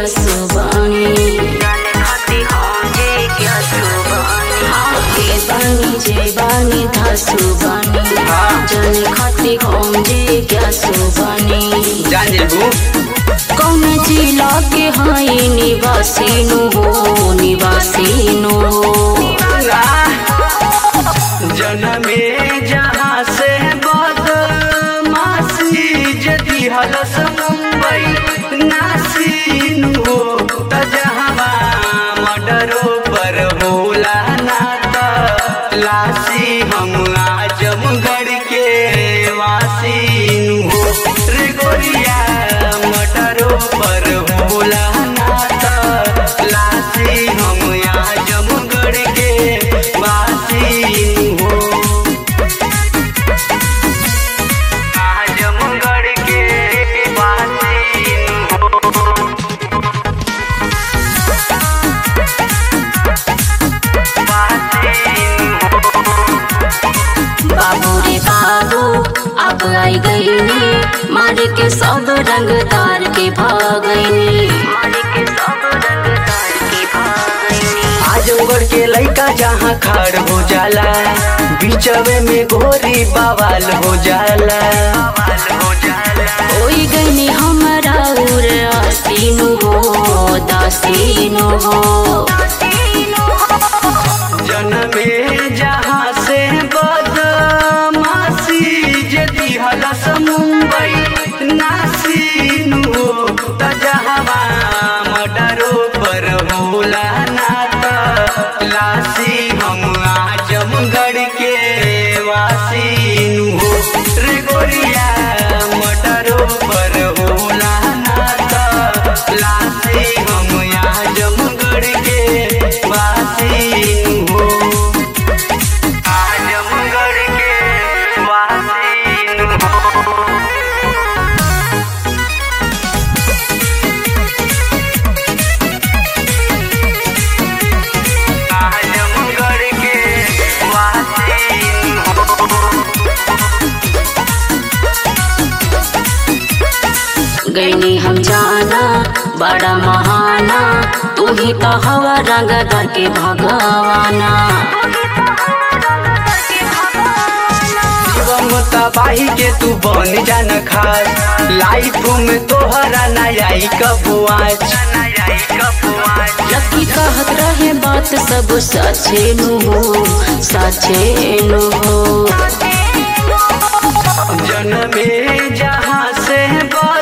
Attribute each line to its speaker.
Speaker 1: सुबानी के बानी जे बानी धासु बानी जाने खाती हम जे क्या सुबानी
Speaker 2: जान जेबू
Speaker 1: कौन जिला के हाई निवासी नु हो निवासी नु हो
Speaker 2: जनमे जहाँ से बदमाशी जदि हलस मुंबई नासीन हो त जहाँ मर्डरो पर होला ना त लासी हम आजमगढ़ के वासीन हो रे गोरिया मर्डरो पर होला ना त लासी हम आजमगढ़ के वासीन हो आजमगढ़ के वासीन हो
Speaker 1: बाबू रे बाबू अब आई गई नी मार के सब रंग तार के भागनी
Speaker 2: आजमगढ़ के लइका जहाँ खाड़ हो जाला बीचवे में गोरी बवाल हो जाला
Speaker 1: कोई गई हमारा उर आसीनु हो दासीनु हो
Speaker 2: जनमे जहाँ से बदमाशी यदि हलस मुंबई नासीन हो त जहाँ मर्डरो पर होला ना त लासी हम आजमगढ़ के वासीन हो रे गोरिया मर्डरो पर होला ना त लासी हम आजमगढ़ के वासीन हो आजमगढ़ के वासीन हो आजमगढ़ के वासीन
Speaker 1: गईनी हम जाना बड़ा महाना तू ही तो हवा रंग दर के भगवाना
Speaker 2: शिवम तबाही के तू बन जान खास लाइफ में तोहरा नया कबो आज
Speaker 1: लकी कहत रहे बात सब सचे नु हो सचे नु हो
Speaker 2: जनमे जहाँ से बा